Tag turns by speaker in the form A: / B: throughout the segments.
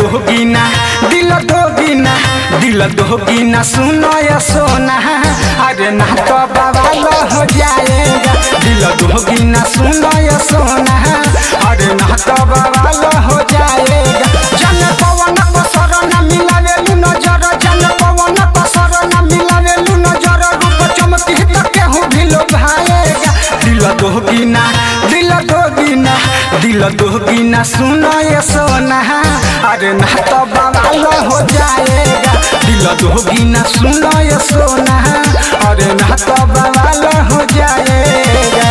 A: दोगीना दिल दोगीना दिल दोगीना सुनो या सोना अरे ना तो बवाल हो जाएगा दिल दोगीना सुनो या सोना अरे ना तो बवाल हो जाएगा जन पवन पसर न मिलावे नजर जन पवन पसर न मिलावे नजर रूप चमकी तो केहू भी लोग भाएगा दिल दोगीना दिल दोगीना दिल दोगीना सुनो ये सोना अरे ना तो बवाल हो जाएगा दिल दोगीना सुनो ये सोना अरे ना तो बवाल हो जाएगा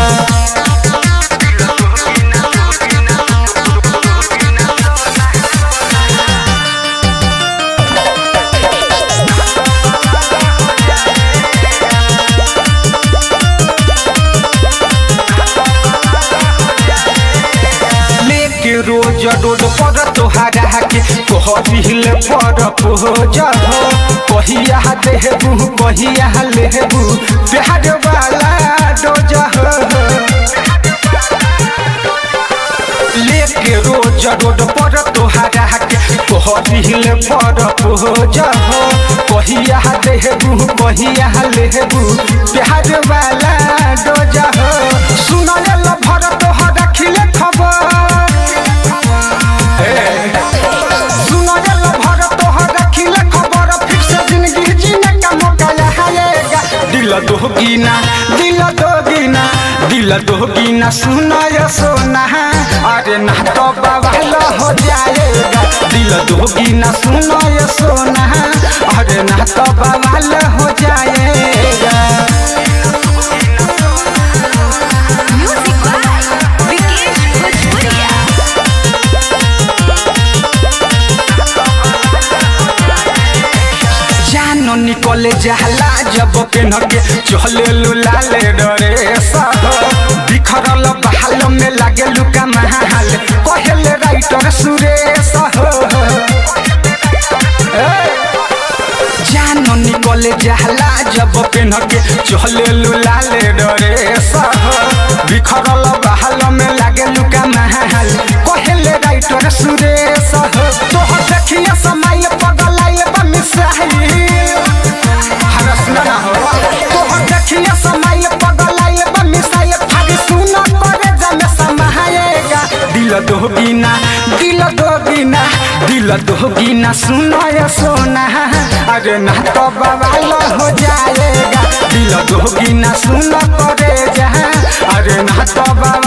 A: लेके रोज रोड पर तोहरा के कहबिल पर पोज हो कहिया देबू कहिया लेबू प्यार वाला डोज हो लेके रोज रोड पर तोहरा के कहबिल पर पोज हो कहिया देबू कहिया लेबू प्यार वाला डोज हो सुनल भर तोहरा खिले खबर सुनल भर तोहरा खिले खबर फिर से जिंदगी जीने का मौका आएगा दिल दोगीना दिल दोगीना दिल दोगीना सुनो ये सोना अरे ना तो बवाल हो जाएगा दिल दोगीना सुनो ये सोना अरे ना तो बवाल हो जाएगा
B: Music by Vikesh Bhojpuria.
A: जानो निकले जाला जब पेन के चले लुलाले डरे सह बिखरल बहाल में लागे लुका महाल कहले राइटर सुरेश हो जानो निकले जाला जब पेन के चले लुलाले डरे सह बिखरल बहाल में लागे लुका महाल कहले राइटर सुरेश हो तोहर देखिए समाइल पगलाइल बा मिसाइल हरस ना ना हो तोहर देखिए समाइल पगलाइल बा मिसाइल फाड़ी सुना करे जमे समाएगा दिल दोगीना दिल दोगीना दिल दोगीना सुनो ये सोना अरे ना तो बवाल हो जाएगा दिल दोगीना सुनो करे जहाँ अरे ना तो बवाल